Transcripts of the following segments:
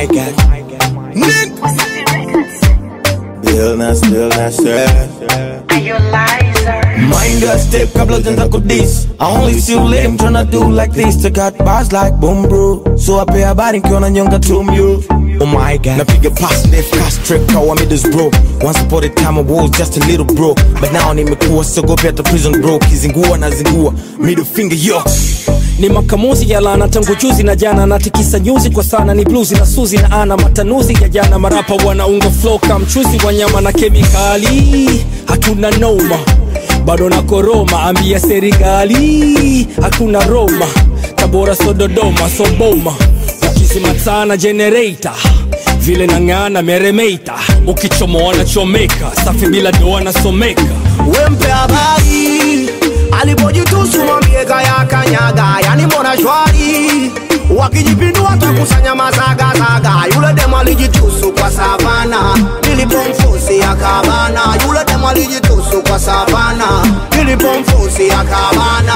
my god. Nick. Bill na still na Mind your step kabla hujaanza kudis I only see you lame tryna do like this To got bars like boom bro So I pay habari nkiona nyonga tumyo Oh my god Napiga pass left cast trick kawa me this bro Once upon a time I was just a little bro But now nimekuwa sogopi hata prison bro Kizingua na zingua Middle finger yo ni makamuzi ya lana tangu juzi na jana natikisa nyuzi kwa sana ni bluzi na suzi na ana matanuzi ya jana marapa wanaunga flow kamchuzi wa nyama na kemikali hatuna noma bado na koroma ambia serikali hakuna roma tabora so dodoma so boma ukizimatana generator vile nang'ana meremeita ukichomoa na chomeka safi bila doa nasomeka wempe habari alipojitusu mwambie kaya kanyaga yani mbona shwari wakijipindua takusanya mazagazaga yule demo alijitusu kwa savana nilipomfusi akabana yule demo alijitusu kwa savana nilipomfusi akabana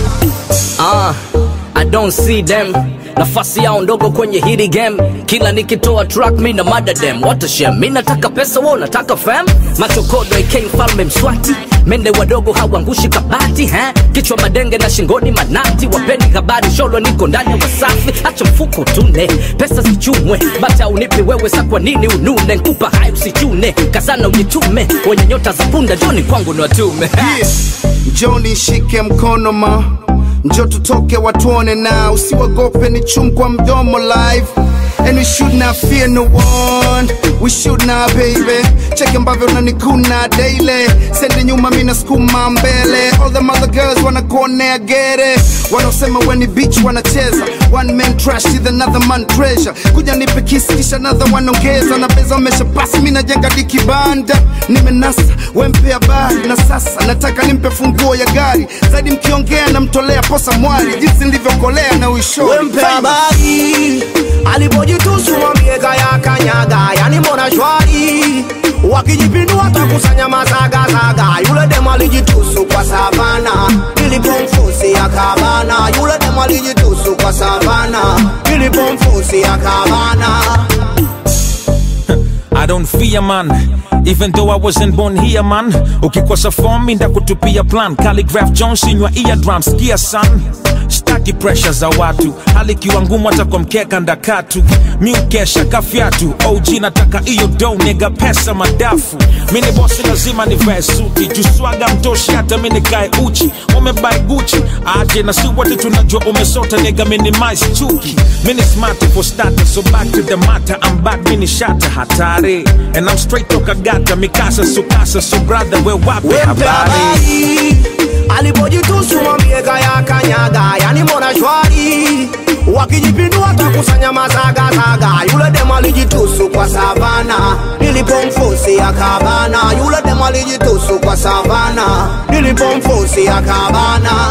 Ah, I don't see them nafasi yao ndogo kwenye hili game kila nikitoa track mi na mada dem what a shame mi nataka pesa wao nataka fam machokodo AK mfalme mswati mende wadogo hawangushi kabati ha? kichwa madenge na shingoni manati wapeni habari sholo niko ndani ya wasafi acha mfuko tune pesa zichumwe bata unipe wewe sa kwa nini unune nkupa hai usichune kazana ujitume wenye nyota za punda joni kwangu ni watume njoo nishike mkono ma njo tutoke watuone na usiwagope ni chum kwa mdomo live And we should not fear no one We should not baby Check ambavyo unanikuna daily Sende nyuma mina skuma mbele All them other girls wanna go there get it Wanaosema weni beach wanacheza One man trash with another man treasure Kuja nipe kisi kisha another wanaongeza Na beza wamesha pasi mina jenga dikibanda Nimenasa wempe habari Na sasa nataka nimpe funguo ya gari Zaidi mkiongea namtolea posa mwari Jinsi nilivyokolea na uishori wempe habari alipojitusu mwambie kaya kanyaga yani mbona shwari wakijipindua takusanya mazagazaga yule demo alijitusu kwa savana nilipomfusi akabana yule demo alijitusu kwa savana nilipomfusi akabana I don't fear man even though I wasn't born here man ukikosa form mi ndakutupia plan Calligraph Jones inywa eardrum skia son staki pressure za watu hali kiwa ngumu hata kwa mkeka ndakatu mi ukesha kafyatu OG nataka iyo do nega pesa madafu mi ni bosi lazima nivae suti juswaga mtoshi hata mi nikae uchi umebai guchi aje na si wote tunajua umesota nega minimize chuki mi ni smart for starter so back to the matter I'm back mi ni shata hatari and I'm straight toka gata mikasa sukasa so brother we wape wempe habari habari alipojitusu mwambie kaya kanyaga yani mbona shwari wakijipindua takusanya mazagazaga yule demo alijitusu kwa savana nilipomfusi akabana yule demo alijitusu kwa savana nilipomfusi akabana